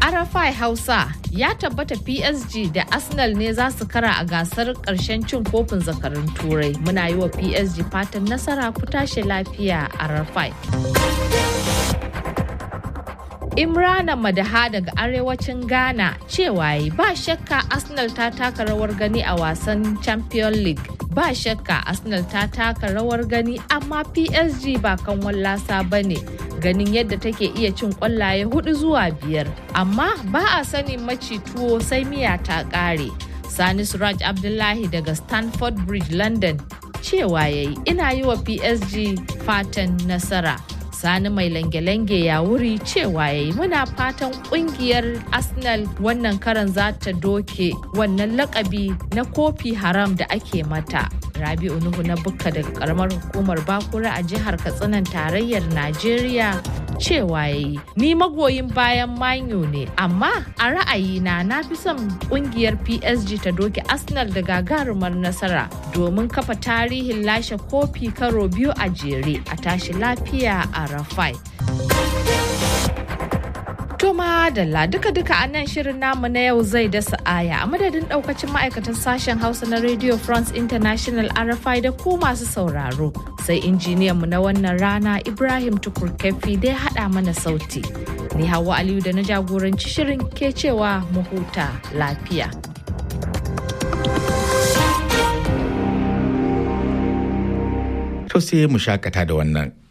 Arafai Hausa ya tabbata PSG da Arsenal ne za su kara a gasar ƙarshen cin kofin zakarun Turai. Muna yi wa PSG fatan nasara ku tashi lafiya Arafai. Imrana Madaha daga arewacin Ghana cewa yi ba shakka Arsenal ta taka rawar gani a wasan Champions League. Ba shakka Arsenal ta taka rawar gani amma PSG ba kan wallasa ba ne. Ganin yadda take iya cin kwallaye hudu zuwa biyar. Amma ba a sanin maci tuwo sai miya ta kare. Sani Suraj Abdullahi daga Stanford Bridge London cewa yayi ina yi wa PSG fatan nasara. sani mai lange-lange ya wuri cewa yayi muna fatan kungiyar arsenal wannan karan za ta doke wannan lakabi na kofi haram da ake mata rabi'u nuhu na bukka daga karamar hukumar bakura a jihar katsinan tarayyar najeriya cewa yayi ni magoyin bayan manyo ne amma a ra'ayina na fi son kungiyar psg ta doke arsenal da gagarumar nasara domin kafa tarihin lashe kofi karo biyu a jere a tashi lafiya a rafai Toma Dalla duka-duka a nan shirin namu na yau zai dasa aya a madadin daukacin ma'aikatan sashen Hausa na Radio France International RFI da ku masu sauraro. Sai injiniyan mu na wannan rana Ibrahim Tukur Kefi da ya haɗa mana sauti. Ni Hawa Aliyu da na jagoranci shirin ke cewa mu huta lafiya. To sai mu shakata da wannan.